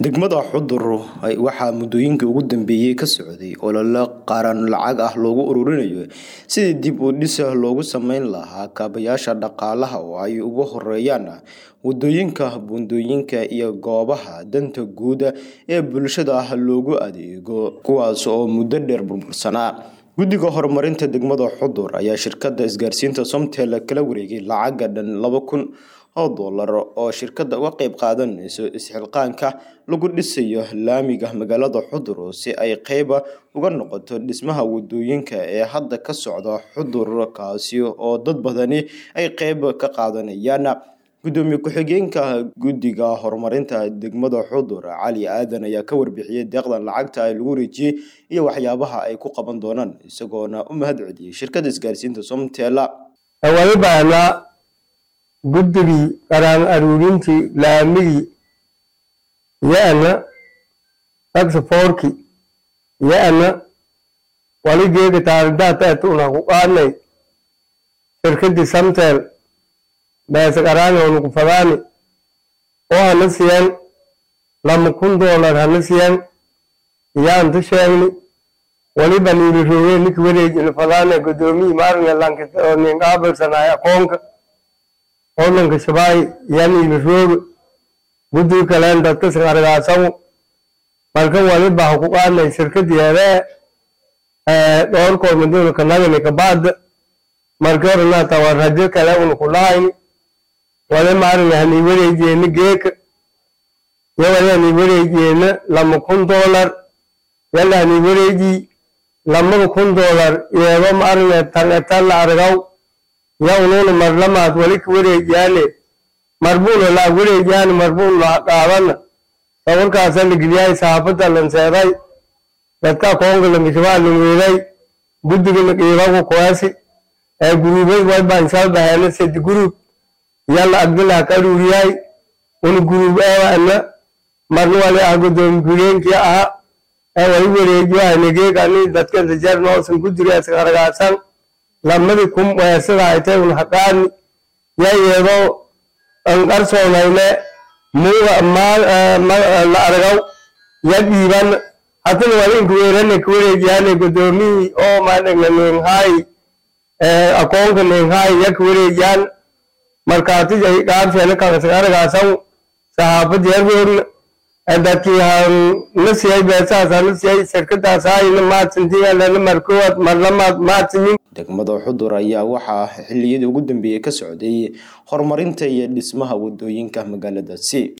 degmada xudur waxaa muddooyinkii ugu dambeeyey ka socday olole qaran lacag ah loogu ururinayo sidii dib u dhis loogu sameyn lahaa kaabayaasha dhaqaalaha oo ay ugu horeeyaan wadooyinka buundooyinka iyo goobaha danta guud ee bulshada loogu adeego kuwaas oo muddo dheer burbursanaa guddiga horumarinta degmada xudur ayaa shirkadda isgaarsiinta somtel kala wareegay lacaga dhan laba kun oo dollar oo shirkadda uga qeyb qaadanayso isxilqaanka lagu dhisayo laamiga magaalada xudur si ay qeyba uga noqoto dhismaha wadooyinka ee hadda ka socda xudur kaasi oo dad badani ay qeyb ka qaadanayaan gudoomiye ku-xigeenka guddiga horumarinta degmada xudur cali aadan ayaa ka warbixiyey deeqdan lacagta ay lagu wareejiyey iyo waxyaabaha ay ku qaban doonaan isagoona u mahad celiyey shirkadda isgaarsiinta somtel guddigii qaraan aruurintii laamigii yo-ana taxafoorki yo-ana waligeega taaridaataetuna ku qaadnay shirkadii samtel beesa qaraani onuku fadaani oo hana siyan lama kun doolar hana siyan iyaanta sheegni waliba niili roogee ninka wareejina fadaane gudoomiyii maaringa lankita oo ninqaabilsanaay aqoonka odhanka shabaay yaniili rooge guddiga kaleen dadka siqargaasagu marka waliba ha ku qaadnay shirkadeedee dhoorkood maduna kanagani kabaada marka horena tawa rajo kale una kulahayni wale maaringa hani wareejeena geeka yo wale hani wareejeena lama kun doolar yala hani wareejii lamada kun doolar iyego maaringa tangetalla argaw ya ununa marlamaad wali ka wareejiyaane marbuuna laa wareejiyaane marbuun laa qaadana sabarkaasa ligilyahay saafada lanseeday dadka koonga langishabaa lanweeday guddiga laqiibagu kuwaasi ee guruubay waybaan shalbaheena sedi guruub yalla agdilaa ka aruuriyahay una guruub eewaana marna wali ah gudoomi guleenkii aha ee wali wareejiyahay geegani dadka intajeer noosan guddiga isqargaasan lamadi kum weesada aytay un haqaani yayeedo anqarsoonayne muuga la argaw ya dhiiban hatana wali inkuweerane kawareejiyaane gudoomihii oo maadhagna neenhaayi akoonka neenhaayi ya kawareejiyaan markaati qaabsheena kakasaqargaasaw saxaafad yargoogna dadkii na siyay beesahaasa na siyay shirkadaas haayina maadsantigalana markowaad marlamaad maadsanyin degmada xudur ayaa waxaa xiliyadii ugu dambeeyey ka socday horumarinta iyo dhismaha wadooyinka magaaladaasi